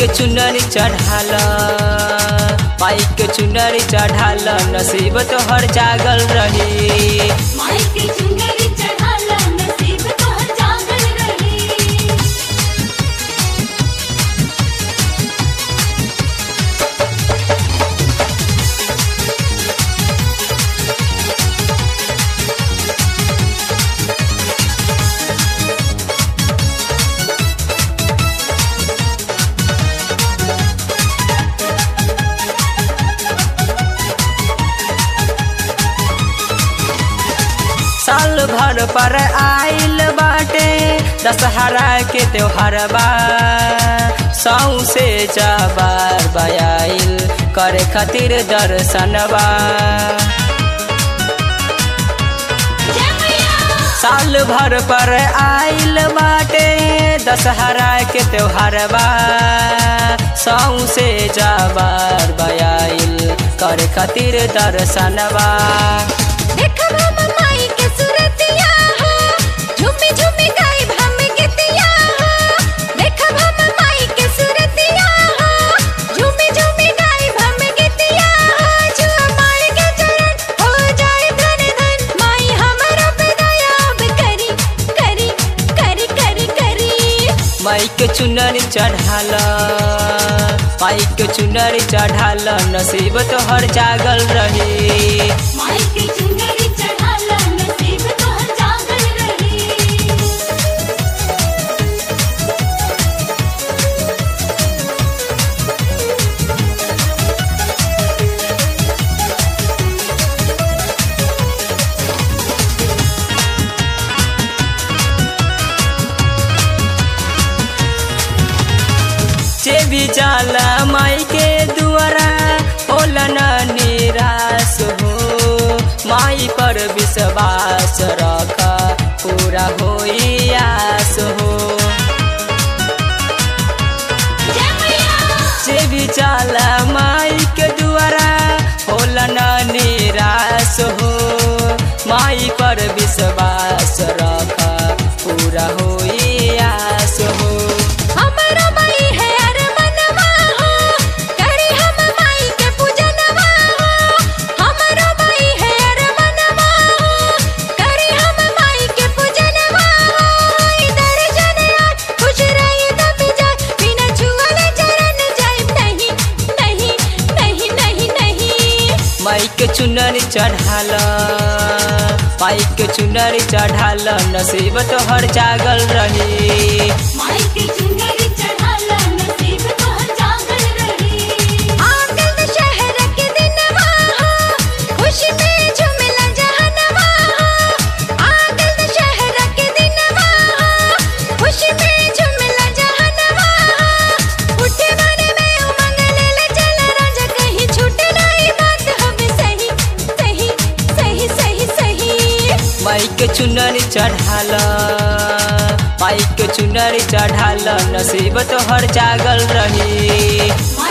के चुनरी चढ़ाल माई के चुनरी चढ़ाल नसीब तोहर जागल रही माई के चुनरी चढ़ाला नसीब तोहर जागल रही साल भर पर आइल बाटे दशहरा के त्योहार बा सौ से जबार बयाइल करे खातिर दर्शन बा जय मैया साल भर पर आइल बाटे दशहरा के त्योहार बा सौ से जबार बयाइल करे खातिर दर्शन बा देखब हम माई के सुरतिया हो झूमी झूमी गाइब हम गीतिया हो देखब हम माई के सुरतिया हो झूमी झूमी गाइब हम गीतिया हो जो माई के चरण हो जाए धन धन माई हमरो पे दया अब करी करी करी करी करी माई के चुनरी चढ़ाल माई के चुनरी चढ़ाल नसीब तोहर जागल रही माई के चुनरी चढ़ाला नसीब तोहर जागल रही जे भी जाला माई के दुआरा होला न निराश हो माई पर विश्वास रख पूरा होई आस हो जय मैया जे भी जाला माई के दुआरा होला न निराश हो माई पर विश्वास रख पूरा होई आस हो हमरो माई है अरे मनवा हो करी हम माई के पूजनवा हो हमरो माई है अरे मनवा हो करी हम माई के पूजनवा हो इधर जने आज खुश रही तब जाए बिना छुअले चरण जाए नहीं नहीं नहीं नहीं नहीं माई के चुनरी चढ़ाल माई के चुनरी चढ़ाल नसीब तोहर जागल रही माई के चुनरी चढ़ाला नसीब तोहर जागल रही आंगन में शहर के दिनवा हो खुशी में झूमला जहनवा हो आंगन में शहर के दिनवा हो खुशी में झूमला जहनवा हो उठे मन में उमंग ले चल राजा कहीं छूटे नहीं बात हमें सही सही सही सही सही माई के चुनरी चढ़ाल माई के चुनरी चढ़ाल नसीब तोहर जागल रही माई